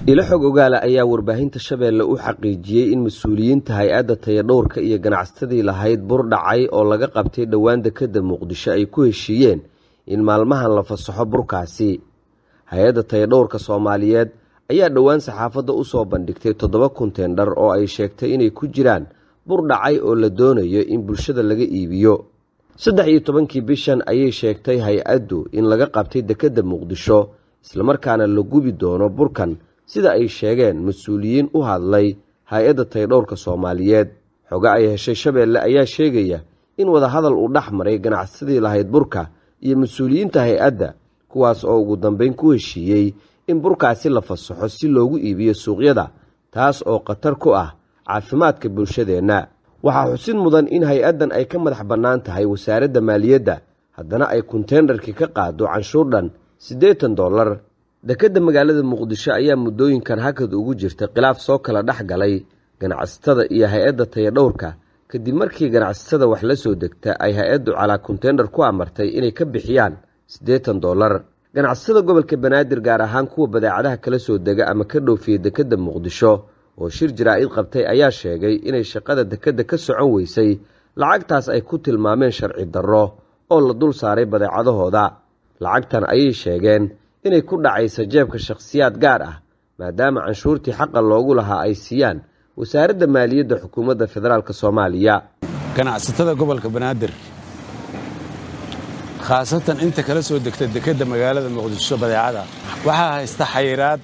ilo xog ogaala ayaa warbaahinta shabeelle u xaqiijiyey in mas-uuliyiinta hay-adda tayadhowrka iyo ganacsatadii lahayd bur dhacay oo laga qabtay dhowaan dekadda muqdisho ay ku heshiiyeen in maalmahan la fasaxo burkaasi hay-adda tayadhowrka soomaaliyeed ayaa dhowaan saxaafadda u soo bandhigtay toddoba kunteendhar oo ay sheegtay inay ku jiraan bur dhacay oo la doonayo in bulshada laga iibiyo saddex iyo tobankii bishan ayay sheegtay hay-addu in laga qabtay dekedda muqdisho islamarkaana la gubi doono burkan sida ay sheegeen mas-uuliyiin u hadlay hay-adda tayadhowrka soomaaliyeed xoge ay heshay shabeelle ayaa sheegaya in wadahadal uu dhex maray ganacsadii lahayd burka iyo mas-uuliyiinta hay-adda kuwaas oo ugu dambeyn ku heshiiyey in burkaasi la fasaxo si loogu iibiyo suuqyada taas oo khatar ku ah caafimaadka bulshadeenna waxaa xusid mudan in hay-addan ay ka madax bannaan tahay wasaaradda maaliyadda haddana ay kunteendarkii ka qaado canshuur dhan siddeetan dollar dekedda magaalada muqdisho ayaa muddooyinkan hakad ugu jirta khilaaf soo kala dhex galay ganacsatada iyo hay-adda tayadhowrka kadib markii ganacsatada wax la soo degta ay hay-addu calaa kuntendar ku amartay inay ka bixiyaan siddeetan dollar ganacsatada gobolka banaadir gaar ahaan kuwa badeecadaha kala soo dega ama ka dhoofiya dekedda muqdisho oo shir jaraa-id qabtay ayaa sheegay inay shaqada dekedda ka socon weysay lacagtaas ay ku tilmaameen sharci darro oo la dul saaray badeecadahooda lacagtan ayay sheegeen inay ku dhacaysa jeebka shakhsiyaad gaar ah maadaama canshuurtii xaqa loogu lahaa ay siiyaan wasaaradda maaliyadda xukuumadda federaalk soomaaliya ganacsatada gobolka banaadir khaasatan inta kala soo degta dekedda magaalada muqdisho badeecada waxaa haysta xayiraad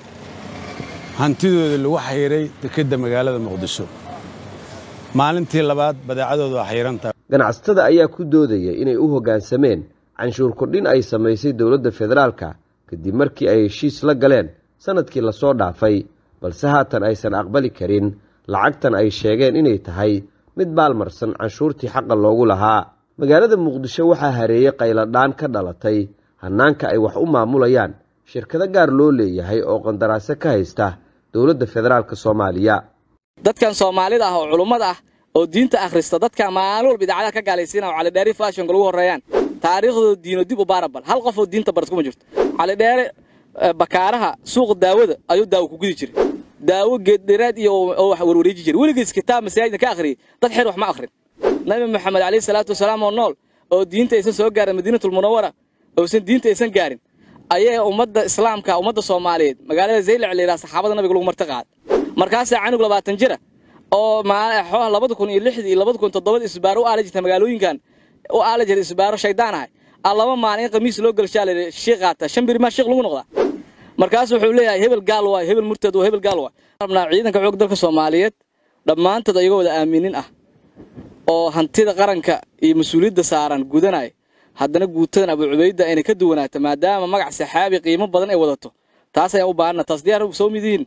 hantidooda lagu xayiray dekedda magaalada muqdisho maalintii labaad badeecadooda waa xayirantaha ganacsatada ayaa ku doodaya inay u hoggaansameen canshuur kordhin ay samaysay dowladda federaalka kadib markii ay heshiis la galeen sannadkii lasoo dhaafay balse haatan aysan aqbali karin lacagtan ay sheegeen inay tahay mid baalmarsan canshuurtii xaqa loogu lahaa magaalada muqdisho waxaa hareeyey qayladhaan ka dhalatay hannaanka ay wax u maamulayaan shirkado gaar loo leeyahay oo qandaraaso ka haysta dowladda federaalk soomaaliya dadkan soomaalida ah oo culummada ah oo diinta akhrista dadka maalin walba idaacadaha ka gaalaysiina oo calidheeri fashonka lagu horreeyaan taariikhdooda diino dib u baarabal hal qof oo diinta barat kuma jirto calidheere bakaaraha suuqa daawada ayuu daawo ku gudi jiray daawo geeddheeraad iyo oo wax warwareeji jiray weligiis kitaab masaajidna ka akhriyey dad xer wax ma akhrin nabi maxamed calayhi salaatu wasalaam oo nool oo diinta aysan soo gaarin madiinatul munawara oosan diinta aysan gaarin ayay ummadda islaamka ummadda soomaaliyeed magaalada zaylac la yidhaha saxaabada nabiga lagu marti qaad markaasaa canug labaatan jira oo xooha labada kun iyo lixdii iyo labada kun toddobada isbaaro u aala jirta magaalooyinkan u aala jira isbaaro shaydaan ahay a laba maalin in qamiis loo gelshaa la shii qaata shan biri maa shiikh lagu noqdaa markaasu wuxuu leeyahay hebel gaal waay hebel murtad waa hebel gaal waay rabnaa ciidanka xoog dalka soomaaliyeed dhammaantood ayagoo wada aaminin ah oo hantida qaranka iyo mas-uuliyadda saaran gudanaya haddana guutadan abu cubayda inay ka duwanaato maadaama magac saxaabi qiimo badan ay wadato taas ayaan u baahana taas diyaar soo midiin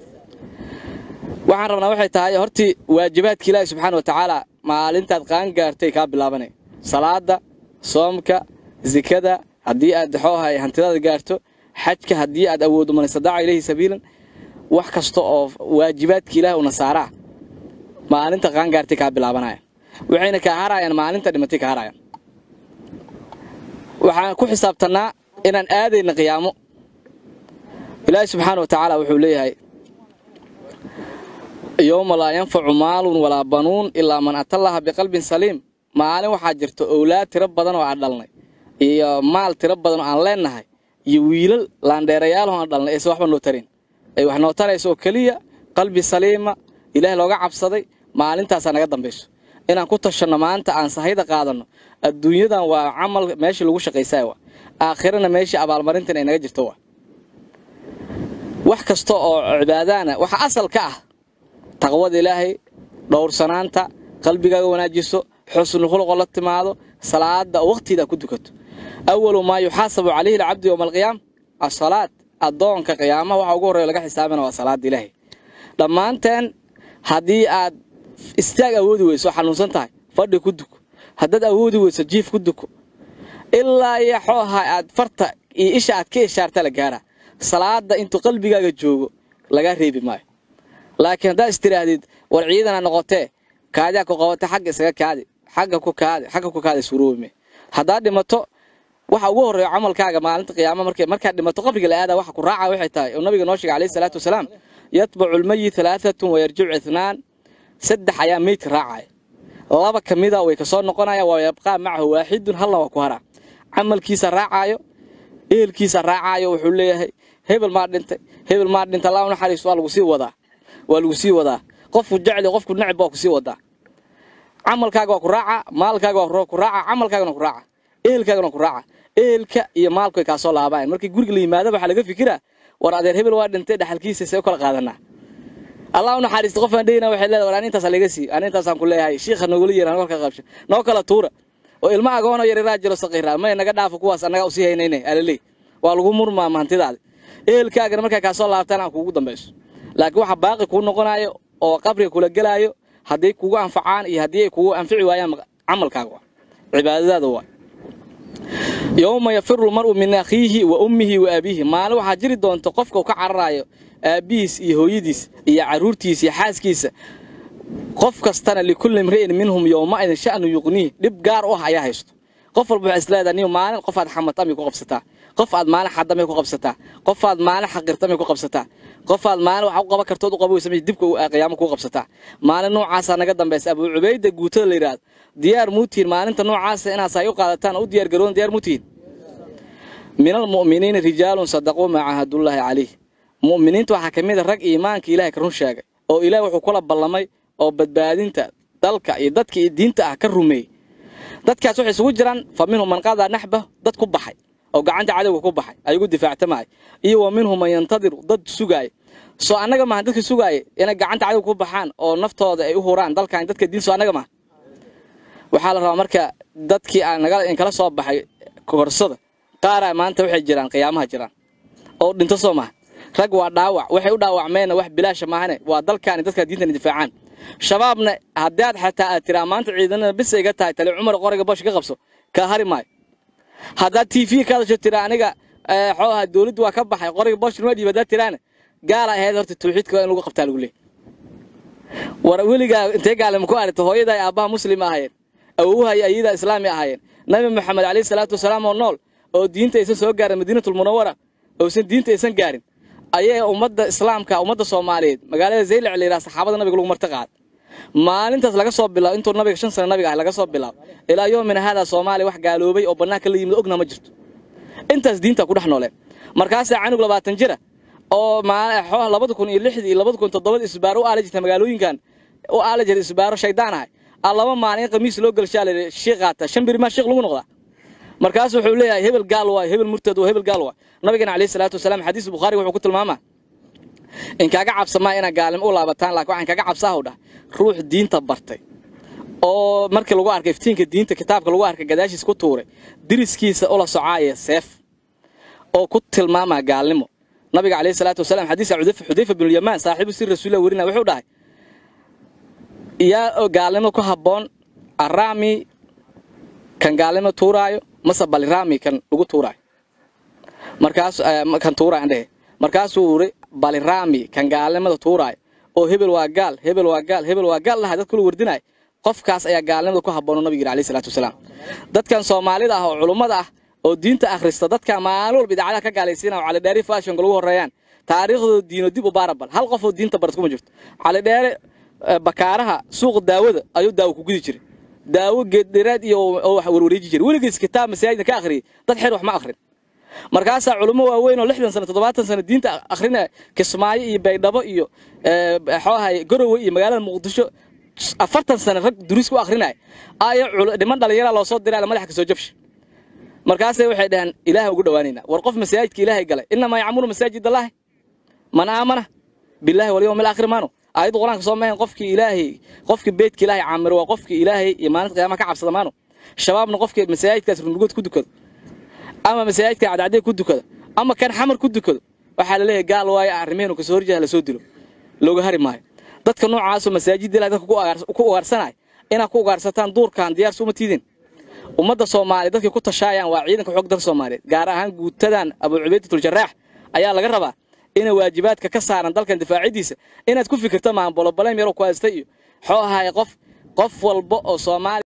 waxaan rabnaa waxay tahay hortii waajibaadka ilaahi subxaana wa tacaala maalintaad qaan gaartay kaa bilaabanay salaada soomka zikada haddii aad xoohay hantidaada gaarto xajka haddii aad awooddo man istadaaca ilayhi sabiilan wax kasta oo waajibaadka ilaahi una saaraa maalinta qaan gaartay kaa bilaabanaya waxayna kaa harayaan maalinta dhimatay kaa harayaan waxaan ku xisaabtannaa inaan aadayna qiyaamo ilaahi subxaana wa tacaala wuxuu leeyahay yowma laa yanfacu maalun walaa banuun ilaa man atallaha biqalbin saliim maalin waxaa jirta owlaad tiro badan oo aan dhalnay iyo maal tiro badan oo aan leennahay iyo wiilal laandheerayaal oo aan dhalnay aysan waxba noo tarin ay wax noo tarayso oo keliya qalbi saliima ilaahay looga cabsaday maalintaasaa naga dambayso inaan ku tashanno maanta aan sahayda qaadanno adduunyadan waa camal meeshii lagu shaqaysaa wa aakhirana meeshii abaalmarintan ay naga jirto wa wax kasta oo cibaadaana waxa asal ka ah taqwada ilaahay dhowrsanaanta qalbigaaga wanaajiso xusnu khuluqoo la timaado salaada oo wakhtiidaa ku dukato awalu maa yuxaasabu calayhi alcabdu yowma alqiyaam asalaad addoonka qiyaamaha waxa ugu horreya laga xisaabina waa salaada ilaahay dhammaanteen haddii aad istaag awoodi weyso xanuunsan tahay fadhi ku duko haddaad awoodi weyso jiif ku duko ilaa iyo xooha aad farta iyo isha aad ka ishaarta la gaaraa salaada intuu qalbigaaga joogo lagaa reebi maayo laakiin haddaad istidhaahdid war ciidana noqotee kaadiaa ku qabatay xagga isaga kaadi xagga ku kaadi xagga ku kaadi surooime haddaad dhimato waxa ugu horreeya camalkaaga maalinta qiyaama markay markaad dhimato qabriga la aada waxa ku raaca waxay tahay oo nabiga noo sheegay calayhi salaatu wasalaam yatbacu lmayit halaaatun wayarjicu ithnaan saddex ayaa meydka raacaya laba ka mida way kasoo noqonaya waa yabqaa macahu waaxidun halna waa ku haraa camalkiisa raacaayo ehelkiisa raacaayo wuxuu leeyahay hebel maa dhintay hebel maa dhintay allah naxariis waa lagu sii wadaa waa lagu sii wadaa qofku jecli qofku necb waa ku sii wadaa camalkaaga waa ku raaca maalkaaga waa ku raaca camalkaagana ku raaca ehelkaagana ku raaca ehelka iyo maalku way kaasoo laabayan markii guriga la yimaada waxaa laga fikiraa war adeer hebel waa dhintay dhaxalkiisa see u kala qaadanaa allah u naxariisto qofaan dhehina waxay leedahay war ani intaas laga sii ani intaasaan ku leeyahay shiikha noogula yeeran warka qabsha noo kala tuura oo ilma agoonoo yariraa jiro saqiiraa may naga dhaafo kuwaas annagaa usii haynayne alaley waa lagu murmaa mahantidaada ehelkaagana markaa kaasoo laabtaan aan kuugu dambayso laakiin waxa baaqi kuu noqonayo oo qabriga kula gelaayo hadday kugu anfacaan iyo haddii ay kugu anfici waayaan camalkaaga waa cibaadadaada waa yowma yafiru lmar'u min akhiihi wa ummihi wa abiihi maalin waxaa jiri doonta qofka uu ka cararaayo aabbihiis iyo hooyadiis iyo carruurtiisa iyo xaaskiisa qof kastana likulli imri'in minhum yowmaidin sha'nu yuqniih dhib gaar u ah ayaa haysto qof walba waxay isleedahay niyo maalin qof aad xamadtamay ku qabsataa qof aad maalin xadamay ku qabsataa qof aad maalin xaqirtamay ku qabsataa qof aad maalin wax u qaban kartood u qaboysa dibka qiyaamo ku qabsataa maalin noocaasaa naga dambaysa abuu cubayda guutada la yidhaahdo diyaar muutiin maalinta noocaasa inaad saay u qaadataan u diyaar garoon diyaar muutiin min almu'miniina rijaalun sadaquu maa cahadullaahi calayh mu'miniinta waxaa ka mid a rag iimaanka ilahay ka run sheegay oo ilaah wuxuu kula ballamay oo badbaadinta dalka iyo dadka iyo diinta ah ka rumeeyey dadkaas waxay isugu jiraan fa minhum man qadaa naxbah dad ku baxay oo gacanta cadowga ku baxay ayagu difaactamaya iyo wa minhum man yantadiru dad sugaaya soo annaga maaha dadka sugaaya inay gacanta cadowga ku baxaan oo naftooda ay u huraan dalkan dadka diin soo annaga maaha waxaa la rabaa marka dadkii aan naga kala soo baxay korsada qaaraa maanta waxay jiraan qiyaamaha jiraan oo dhinto soo maaha rag waa dhaawac waxay u dhaawacmeenna wax bilaasha maahane waa dalkaani dadka diintana difaacaan shabaabna haddii aad xataa aad tiraa maanta ciidanada bis iga tahay tali cumar qoriga bosh ka qabso kaa hari maayo haddaad t v ka hadasho tira aniga xoo aha dowladdu waa ka baxay qoriga bosh numa dhiib haddaad tiraana gaala ahayd horta tawxiidka waa in lagu qabtaa lagu leey war weligaa intee gaalima ku aragta hooyada ay aabbaha muslima ahaayeen awowuha iyo ayadaa islaami ahaayeen nabi maxamed calayhi salaatu wasalaam oo nool oo diinta aysan soo gaarin madiinatul munawara oosan diinta aysan gaarin ayay ummadda islaamka ummadda soomaaliyeed magaalada zaylac la yidhaha saxaabada nabiga lagu marti qaad maalintaas laga soo bilaabo intuu nabiga shan sano nabiga ah laga soo bilaabo ilaa yoomina haadaa soomaaliya wax gaaloobay oo bannaanka la yimid ogna ma jirto intaas diinta ku dhex nooleen markaasaa canug labaatan jira oo labada kun iyo lixdii iyo labada kun toddobada isbaaro u aala jirta magaalooyinkan u aala jira isbaaro shaydaan ahay a laba maalin in khamiis loo gelshaa la shiikh qaata shan biri maa shiikh lagu noqdaa markaasu wuxuu leeyahay hebel gaal waay hebel murtad waa hebel gaal waay nabigana calayhi salaatu wasalaam xadiis bukhaariga wuxuu ku tilmaamaa in kaaga cabsamaa inaad gaalnimo u laabataan laakiin waxaan kaaga cabsaahu dhah ruux diinta bartay oo markii lagu arkay iftiinka diinta kitaabka lagu arkay gadaashiis ku tuuray diriskiisa ula socaaya seef oo ku tilmaamaa gaalnimo nabiga calayhi salaatu wasalaam xadiisa xudayfa binulyamaan saaxiibu si rasuulillah werina wuxuu dhahay yaa gaalnimo ku habboon araami kan gaalnimo tuuraayo mase baliraami kan lagu tuuraayo markaas kan tuuraayo andhehe markaasuu uri baliraami kan gaalnimada tuuraayo oo hebel waa gaal hebel waa gaal hebel waa gaal laha dadka lu wardinayo qofkaas ayaa gaalnimada ku habboon nabiga yidhi alayhi salaatu wasalaam dadkan soomaalida ah oo culummada ah oo diinta akhrista dadka maalin walba idaacadaha ka gaalaysiina oo calidheeri fashionka lagu horreeyaan taariikhdooda diino dib u baarabal hal qof oo diinta barad kuma jirto calidheere bakaaraha suuqa daawada ayuu daawo ku gudi jiray daawo geeddheeraad iyo oo wax warwareeji jiray weligiis kitaab masaajidna ka akhriyey dad xer wax ma akhrin markaasaa culummo waaweyn oo lixdan sano toddobaatan sano diinta akhrina kismaayo iyo baydhabo iyo xoohay garowe iyo magaalada muqdisho afartan sano rag duris ku akhrinaya ayo dhiman dhallinyaraa loo soo diray madaxa ka soo jabsha markaasay waxay dhaheen ilaahay ugu dhowaanaynaa war qof masaajidka ilaahay galay inamaa yacmuru masaajid allaahi man aamana billahi walyawm alaakhir maano aayadda qur-aanka soo mahayn qofkii ilaahay qofkii beydka ilaahay caamiro waa qofkii ilaahay iyo maalinta qiyaamaha ka cabsada maano shabaabna qofkii masaajidkaas rundugood ku dukado ama masaajidka cadcadee ku dukada ama kan xamar ku dukado waxaa la leeyahay gaal waayo arrimeenu kasoo horjeeda lasoo dilo looga hari maayo dadka noocaasoo masaajidda ilahay dadka ku ugaarsanaya inaad ku ugaarsataan duurkan diyaarsu uma tiidin ummadda soomaaliya dadkay ku tashaayaan waa ciidanka xoog dalka soomaaliyeed gaar ahaan guutadan abuu cubaydatul jaraax ayaa laga rabaa inay waajibaadka ka saaran dalkan difaacidiisa inaad ku fikirta maahan bolobaleym yaroo ku haystay iyo xoo ahaaya qof qof walba oo soomaaliya